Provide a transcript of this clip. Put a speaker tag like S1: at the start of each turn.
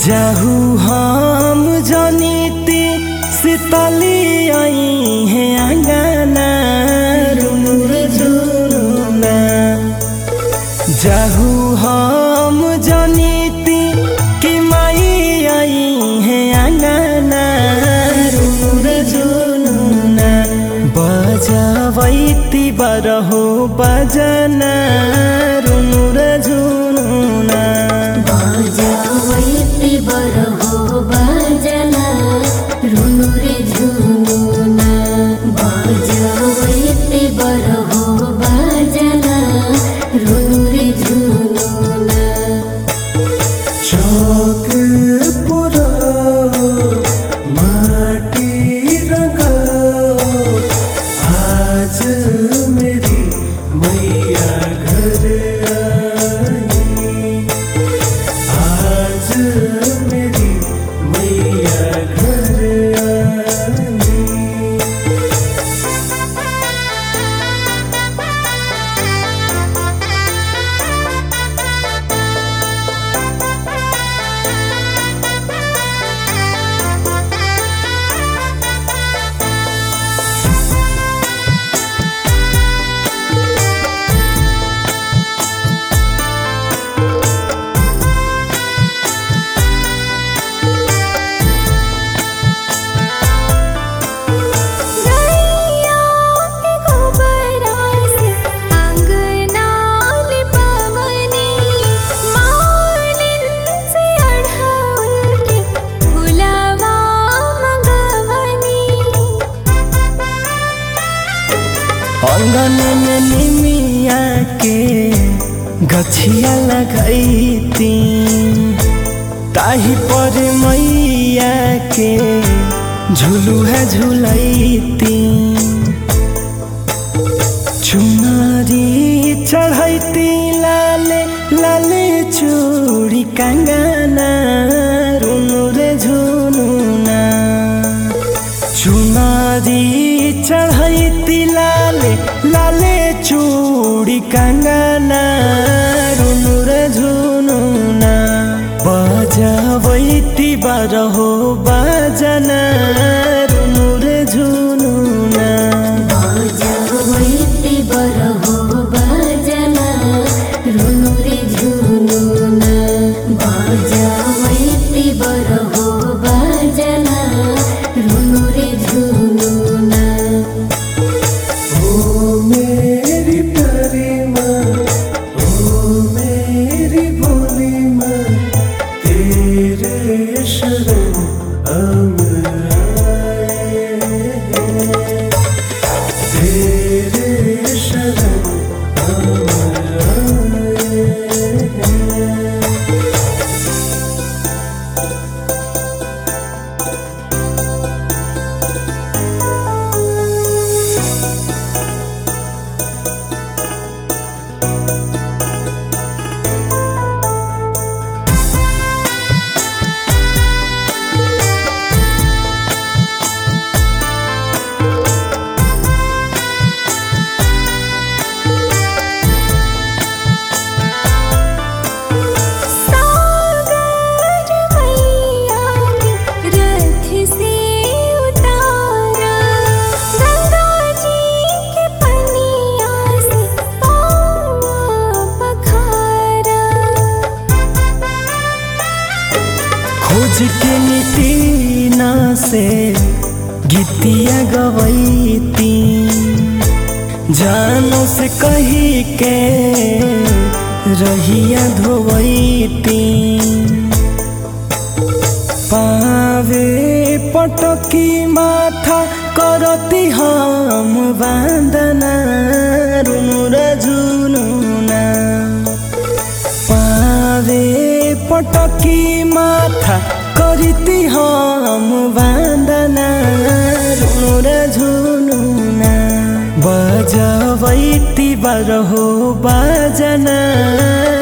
S1: जाहू हम जनिती शीतली आई है अंगना रुनुर झुनुना जाहू हम जनिती कि माई आई है अंगना रुनुर झुनुना बजावैती बरहो बजना रुनुर झुनुना
S2: बाजावैती बरहो बाजना रुनु रे झुनुना बाजावैती बरहो बाजना रुनु रे झुनुना
S1: चौक पुरा माटी रंगाओ आज मेरी मैया घर आई आज मेरी मैया घर आई
S2: गैया के गोबरा से अंगना लिपवनी मालिन से अढ़ौल के फुलवा मंगवनी
S1: आंगन में निमिया के गछिया लगैती ताही पर मैया के झुलुहा झुलैती चुनरी चढ़ैती लाले लाले चूड़ी कंगना रुनु रे झुनुना चुनरी चढ़ैती लाले लाले चूड़ी कंगना रुनु रे झुनुना बजावैती बारहो बाजना रुनु रे झुनुना
S2: बाजावैती बरहो बाजना रुनु रे झुनुना बाजावैती बरहो बाजना रुनु रे झुनुना
S1: ओ मेरी प्यारी माँ ओ मेरी भोली माँ तेरे शरण हम आए हैं तेरे शरण हम आए हैं
S2: सागर मैया के रथ से उतारा गंगा जी के पनिया से पावा पखारा
S1: खोज के नितीना से गीतिया गवैती जानो से कही के रहिया धोवैती पावे पटकी माथा करती हम वंदना रुनुर झुनुना पावे पटकी माथा करती हम वंदना रुनुर झुनुना बजावैती बरहो बाजना